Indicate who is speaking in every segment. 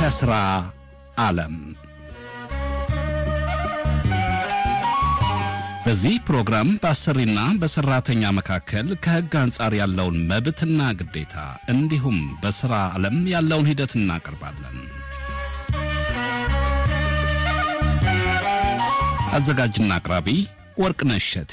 Speaker 1: ከሥራ ዓለም በዚህ ፕሮግራም በአሰሪና በሠራተኛ መካከል ከሕግ አንጻር ያለውን መብትና ግዴታ እንዲሁም በሥራ ዓለም ያለውን ሂደት እናቀርባለን። አዘጋጅና አቅራቢ ወርቅነሽ እሸቴ።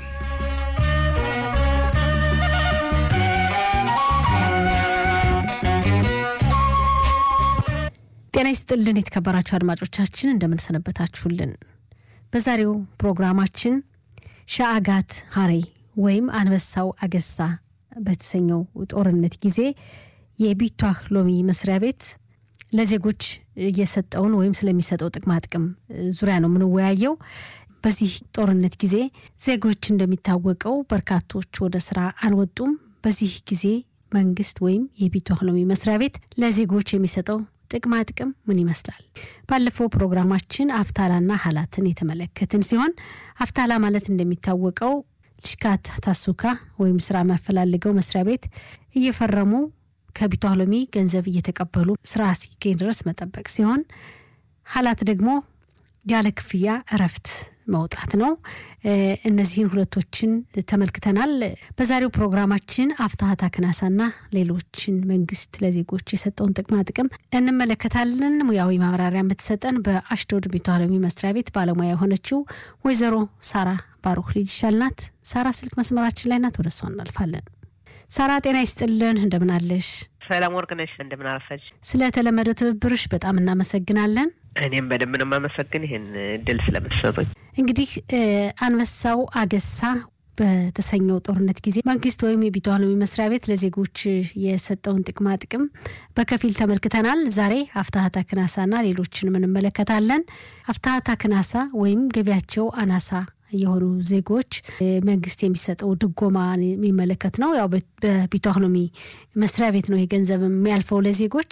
Speaker 2: ጤና ይስጥልን የተከበራችሁ አድማጮቻችን እንደምንሰነበታችሁልን። በዛሬው ፕሮግራማችን ሻአጋት ሀሬ ወይም አንበሳው አገሳ በተሰኘው ጦርነት ጊዜ የቢቷህ ሎሚ መስሪያ ቤት ለዜጎች እየሰጠውን ወይም ስለሚሰጠው ጥቅማ ጥቅም ዙሪያ ነው የምንወያየው። በዚህ ጦርነት ጊዜ ዜጎች እንደሚታወቀው በርካቶች ወደ ስራ አልወጡም። በዚህ ጊዜ መንግስት ወይም የቢቷህ ሎሚ መስሪያ ቤት ለዜጎች የሚሰጠው ጥቅማ ጥቅም ምን ይመስላል? ባለፈው ፕሮግራማችን አፍታላና ሀላትን የተመለከትን ሲሆን አፍታላ ማለት እንደሚታወቀው ልሽካት ታሱካ ወይም ስራ የሚያፈላልገው መስሪያ ቤት እየፈረሙ ከቢቷህ ሎሚ ገንዘብ እየተቀበሉ ስራ እስኪገኝ ድረስ መጠበቅ ሲሆን ሀላት ደግሞ ያለ ክፍያ እረፍት መውጣት ነው። እነዚህን ሁለቶችን ተመልክተናል። በዛሬው ፕሮግራማችን አፍታሀታ ክናሳና ሌሎችን መንግስት ለዜጎች የሰጠውን ጥቅማ ጥቅም እንመለከታለን። ሙያዊ ማብራሪያ የምትሰጠን በአሽዶድ ቢቷህ ሎሚ መስሪያ ቤት ባለሙያ የሆነችው ወይዘሮ ሳራ ባሩክ ልጅ ይሻልናት። ሳራ ስልክ መስመራችን ላይ ናት። ወደ እሷ እናልፋለን። ሳራ ጤና ይስጥልን፣ እንደምናለሽ?
Speaker 3: ሰላም ወርቅነሽ፣ እንደምን አረፈች?
Speaker 2: ስለተለመደው ትብብርሽ በጣም እናመሰግናለን።
Speaker 3: እኔም በደንብ ነው የማመሰግን ይህን እድል ስለምትሰጡኝ።
Speaker 2: እንግዲህ አንበሳው አገሳ በተሰኘው ጦርነት ጊዜ መንግስት ወይም የቢቷህ ሎሚ መስሪያ ቤት ለዜጎች የሰጠውን ጥቅማ ጥቅም በከፊል ተመልክተናል። ዛሬ አፍታሀታ ክናሳና ሌሎችንም እንመለከታለን። አፍታሀታ ክናሳ ወይም ገቢያቸው አናሳ የሆኑ ዜጎች መንግስት የሚሰጠው ድጎማ የሚመለከት ነው። ያው በቢቷህ ሎሚ መስሪያ ቤት ነው ይህ ገንዘብ የሚያልፈው ለዜጎች።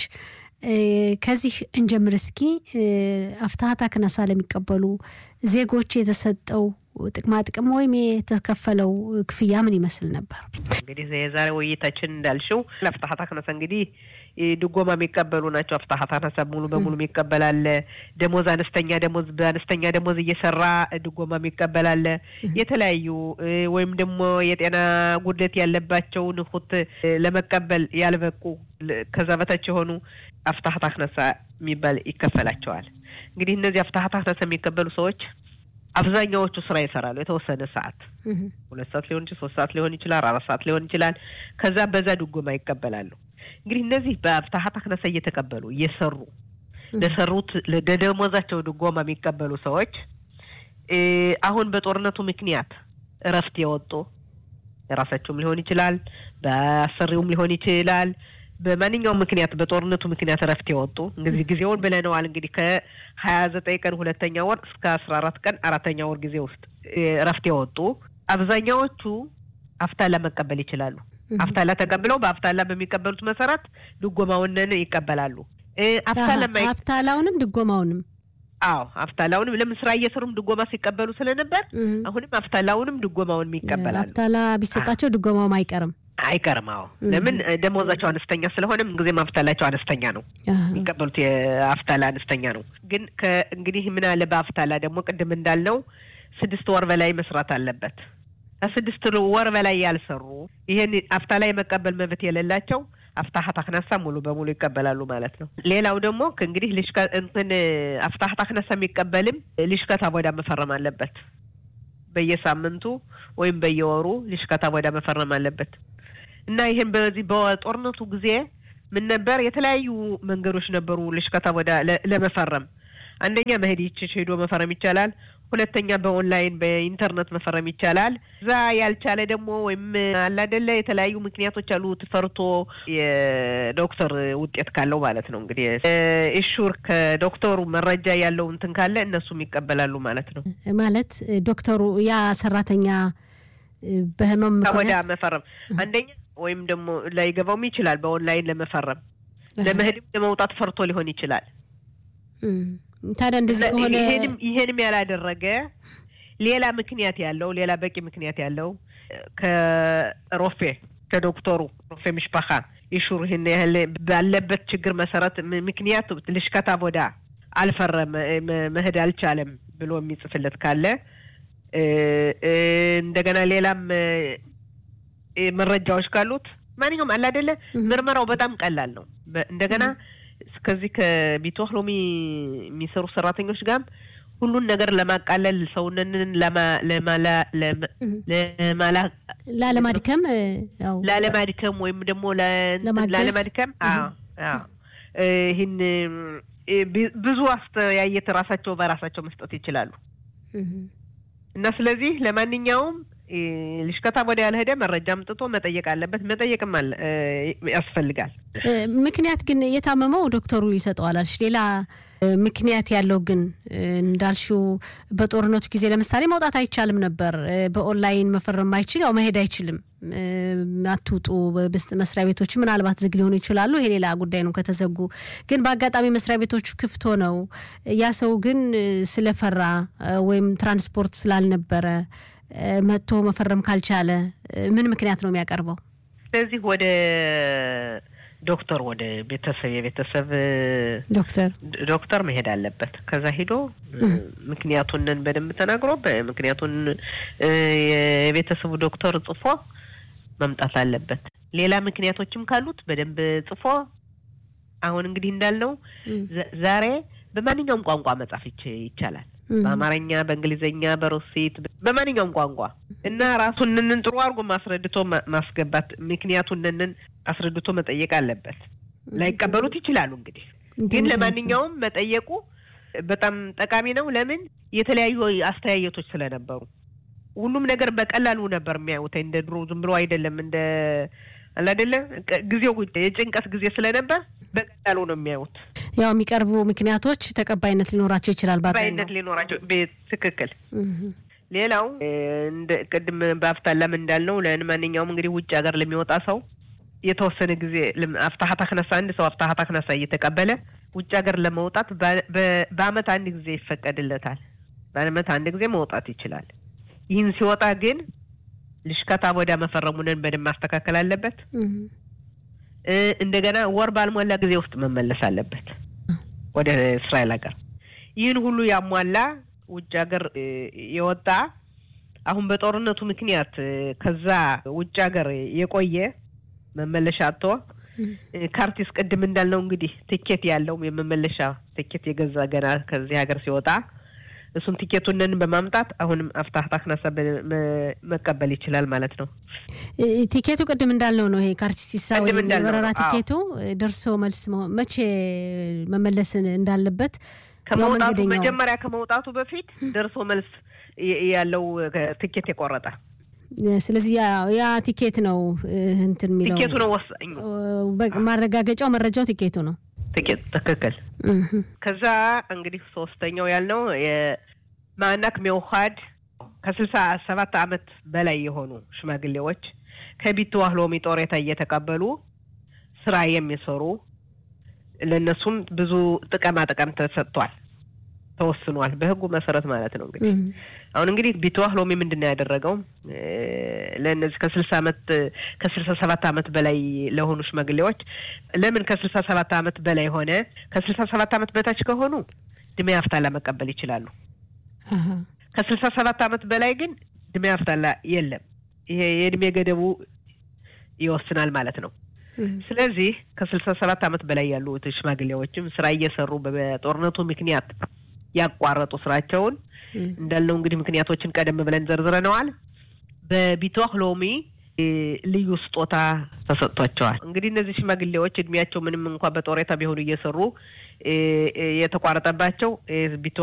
Speaker 2: ከዚህ እንጀምር እስኪ። አፍታሀታ ክናሳ ለሚቀበሉ ዜጎች የተሰጠው ጥቅማ ጥቅም ወይም የተከፈለው ክፍያ ምን ይመስል ነበር?
Speaker 3: እንግዲህ የዛሬ ውይይታችን እንዳልሽው አፍታሀታ ክናሳ እንግዲህ ድጎማ የሚቀበሉ ናቸው። አፍታሀታ ክናሳ ሙሉ በሙሉ የሚቀበላለ ደሞዝ አነስተኛ ደሞዝ በአነስተኛ ደሞዝ እየሰራ ድጎማ የሚቀበላለ የተለያዩ ወይም ደግሞ የጤና ጉድለት ያለባቸውን ሁት ለመቀበል ያልበቁ ከዛ በታች የሆኑ አፍታሀታ ክናሳ የሚባል ይከፈላቸዋል። እንግዲህ እነዚህ አፍታሀታ ክናሳ የሚቀበሉ ሰዎች አብዛኛዎቹ ስራ ይሰራሉ። የተወሰነ ሰዓት ሁለት ሰዓት ሊሆን ይችላል፣ ሶስት ሰዓት ሊሆን ይችላል፣ አራት ሰዓት ሊሆን ይችላል። ከዛ በዛ ድጎማ ይቀበላሉ። እንግዲህ እነዚህ በአፍታሀታ ክናሳ እየተቀበሉ እየሰሩ ለሰሩት ለደሞዛቸው ድጎማ የሚቀበሉ ሰዎች አሁን በጦርነቱ ምክንያት እረፍት የወጡ የራሳቸውም ሊሆን ይችላል፣ በአሰሪውም ሊሆን ይችላል በማንኛውም ምክንያት በጦርነቱ ምክንያት እረፍት የወጡ እንግዲህ ጊዜውን ብለነዋል። እንግዲህ ከሀያ ዘጠኝ ቀን ሁለተኛ ወር እስከ አስራ አራት ቀን አራተኛ ወር ጊዜ ውስጥ እረፍት የወጡ አብዛኛዎቹ አፍታላ መቀበል ይችላሉ። አፍታላ ተቀብለው በአፍታላ በሚቀበሉት መሰረት ድጎማውንን ይቀበላሉ።
Speaker 2: አፍታላውንም ድጎማውንም
Speaker 3: አዎ አፍታላውንም ለምን ስራ እየሰሩም ድጎማ ሲቀበሉ ስለነበር አሁንም አፍታላውንም ድጎማውንም ይቀበላሉ።
Speaker 2: አፍታላ ቢሰጣቸው ድጎማውም አይቀርም
Speaker 3: አይቀርም። አዎ ለምን ደሞዛቸው አነስተኛ ስለሆነ ምንጊዜም አፍታላቸው አነስተኛ ነው የሚቀበሉት የአፍታላ አነስተኛ ነው። ግን ከእንግዲህ ምን አለ በአፍታላ ደግሞ ቅድም እንዳልነው ስድስት ወር በላይ መስራት አለበት። ከስድስት ወር በላይ ያልሰሩ ይሄን አፍታላ የመቀበል መብት የሌላቸው አፍታሀታ ክናሳ ሙሉ በሙሉ ይቀበላሉ ማለት ነው። ሌላው ደግሞ እንግዲህ ልሽከ እንትን አፍታሀታ ክናሳ የሚቀበልም ልሽከታ ቦዳ መፈረም አለበት። በየሳምንቱ ወይም በየወሩ ልሽከታ ቦዳ መፈረም አለበት እና ይህን በዚህ በጦርነቱ ጊዜ ምን ነበር የተለያዩ መንገዶች ነበሩ ልሽከታ ቦዳ ለመፈረም አንደኛ መሄድ ይችሽ ሄዶ መፈረም ይቻላል። ሁለተኛ በኦንላይን በኢንተርኔት መፈረም ይቻላል። እዛ ያልቻለ ደግሞ ወይም አላደለ የተለያዩ ምክንያቶች አሉ። ትፈርቶ የዶክተር ውጤት ካለው ማለት ነው እንግዲህ ኢሹር ከዶክተሩ መረጃ ያለው እንትን ካለ እነሱም ይቀበላሉ ማለት ነው።
Speaker 2: ማለት ዶክተሩ ያ ሰራተኛ በህመም
Speaker 3: ወዳ መፈረም አንደኛ ወይም ደግሞ ላይገባውም ይችላል። በኦንላይን ለመፈረም ለመሄድም ለመውጣት ፈርቶ ሊሆን ይችላል።
Speaker 2: ታዲያ እንደዚህ ከሆነ
Speaker 3: ይሄንም ያላደረገ ሌላ ምክንያት ያለው ሌላ በቂ ምክንያት ያለው ከሮፌ ከዶክተሩ ሮፌ ምሽፓኻ ኢሹር ይህን ያህል ባለበት ችግር መሰረት ምክንያት ልሽከታ ቦዳ አልፈረም መሄድ አልቻለም ብሎ የሚጽፍለት ካለ እንደገና ሌላም መረጃዎች ካሉት ማንኛውም አለ አይደለ ምርመራው በጣም ቀላል ነው። እንደገና ከዚህ ከቢቶህ ሎሚ የሚሰሩ ሰራተኞች ጋርም ሁሉን ነገር ለማቃለል ሰውነንን
Speaker 2: ላለማድከም
Speaker 3: ላለማድከም ወይም ደግሞ ላለማድከም ይህን ብዙ አስተያየት ራሳቸው በራሳቸው መስጠት ይችላሉ እና ስለዚህ ለማንኛውም ልሽከታ ወደ ያልሄደ መረጃ አምጥቶ መጠየቅ አለበት። መጠየቅም አለ ያስፈልጋል።
Speaker 2: ምክንያት ግን የታመመው ዶክተሩ ይሰጠዋል አልሽ። ሌላ ምክንያት ያለው ግን እንዳልሽው በጦርነቱ ጊዜ ለምሳሌ መውጣት አይቻልም ነበር። በኦንላይን መፈረም ማይችል ያው መሄድ አይችልም። አትውጡ መስሪያ ቤቶች ምናልባት ዝግ ሊሆኑ ይችላሉ። ይሄ ሌላ ጉዳይ ነው ከተዘጉ። ግን በአጋጣሚ መስሪያ ቤቶቹ ክፍት ሆነው ያ ሰው ግን ስለፈራ ወይም ትራንስፖርት ስላልነበረ መጥቶ መፈረም ካልቻለ ምን ምክንያት ነው የሚያቀርበው?
Speaker 3: ስለዚህ ወደ ዶክተር ወደ ቤተሰብ የቤተሰብ
Speaker 2: ዶክተር
Speaker 3: ዶክተር መሄድ አለበት። ከዛ ሂዶ ምክንያቱንን በደንብ ተናግሮ ምክንያቱን የቤተሰቡ ዶክተር ጽፎ መምጣት አለበት። ሌላ ምክንያቶችም ካሉት በደንብ ጽፎ አሁን እንግዲህ እንዳልነው ዛሬ በማንኛውም ቋንቋ መጻፍ ይቻላል። በአማርኛ፣ በእንግሊዝኛ፣ በሩሲት በማንኛውም ቋንቋ እና ራሱንንን ጥሩ አድርጎ ማስረድቶ ማስገባት ምክንያቱንንን አስረድቶ መጠየቅ አለበት። ላይቀበሉት ይችላሉ። እንግዲህ ግን ለማንኛውም መጠየቁ በጣም ጠቃሚ ነው። ለምን የተለያዩ አስተያየቶች ስለነበሩ ሁሉም ነገር በቀላሉ ነበር የሚያዩት። እንደ ድሮ ዝም ብሎ አይደለም። እንደ አለ አይደለ ጊዜው የጭንቀት ጊዜ ስለነበር በቀላሉ ነው የሚያዩት።
Speaker 2: ያው የሚቀርቡ ምክንያቶች ተቀባይነት ሊኖራቸው ይችላል።
Speaker 3: ተቀባይነት ሊኖራቸው ትክክል። ሌላው እንደ ቅድም በአፍታላም እንዳልነው ለማንኛውም እንግዲህ ውጭ ሀገር ለሚወጣ ሰው የተወሰነ ጊዜ አፍታሀታ ክነሳ አንድ ሰው አፍታሀታ ክነሳ እየተቀበለ ውጭ ሀገር ለመውጣት በአመት አንድ ጊዜ ይፈቀድለታል። በአመት አንድ ጊዜ መውጣት ይችላል። ይህን ሲወጣ ግን ልሽከታ ወዳ መፈረሙንን በደንብ ማስተካከል አለበት። እንደገና ወር ባልሞላ ጊዜ ውስጥ መመለስ አለበት ወደ እስራኤል ሀገር። ይህን ሁሉ ያሟላ ውጭ ሀገር የወጣ አሁን በጦርነቱ ምክንያት ከዛ ውጭ ሀገር የቆየ መመለሻ አቶ ካርቲስ ቅድም እንዳልነው እንግዲህ ትኬት ያለው የመመለሻ ትኬት የገዛ ገና ከዚህ ሀገር ሲወጣ እሱን ቲኬቱንን በማምጣት አሁንም አፍታህታ ክነሳ መቀበል ይችላል ማለት ነው።
Speaker 2: ቲኬቱ ቅድም እንዳልነው ነው። ይሄ ካርቲስቲሳ ወይም የበረራ ቲኬቱ ደርሶ መልስ መቼ መመለስን እንዳለበት
Speaker 3: ከመውጣቱ መጀመሪያ ከመውጣቱ በፊት ደርሶ መልስ ያለው ቲኬት የቆረጠ
Speaker 2: ስለዚህ ያ ቲኬት ነው እንትን የሚለው
Speaker 3: ቲኬቱ ነው ወሳኙ።
Speaker 2: ማረጋገጫው መረጃው ቲኬቱ ነው።
Speaker 3: ትኬት ትክክል። ከዛ እንግዲህ ሶስተኛው ያልነው የማዕናክ ሚውሃድ ከስልሳ ሰባት አመት በላይ የሆኑ ሽማግሌዎች ከቢትዋህ ሎሚ ጦሬታ እየተቀበሉ ስራ የሚሰሩ ለእነሱም ብዙ ጥቅማ ጥቅም ተሰጥቷል፣ ተወስኗል በህጉ መሰረት ማለት ነው። እንግዲህ አሁን እንግዲህ ቢትዋህ ሎሚ ምንድን ነው ያደረገው ለእነዚህ ከስልሳ አመት ከስልሳ ሰባት አመት በላይ ለሆኑ ሽማግሌዎች ለምን ከስልሳ ሰባት አመት በላይ ሆነ? ከስልሳ ሰባት አመት በታች ከሆኑ ድሜ አፍታላ መቀበል ይችላሉ። ከስልሳ ሰባት አመት በላይ ግን ድሜ አፍታላ የለም። ይሄ የእድሜ ገደቡ ይወስናል ማለት ነው። ስለዚህ ከስልሳ ሰባት አመት በላይ ያሉ ሽማግሌዎችም ስራ እየሰሩ በጦርነቱ ምክንያት ያቋረጡ ስራቸውን እንዳልነው እንግዲህ ምክንያቶችን ቀደም ብለን ዘርዝረነዋል። በቢቶህ ሎሚ ልዩ ስጦታ ተሰጥቷቸዋል። እንግዲህ እነዚህ ሽማግሌዎች እድሜያቸው ምንም እንኳ በጦሬታ ቢሆኑ እየሰሩ የተቋረጠባቸው ቢቶ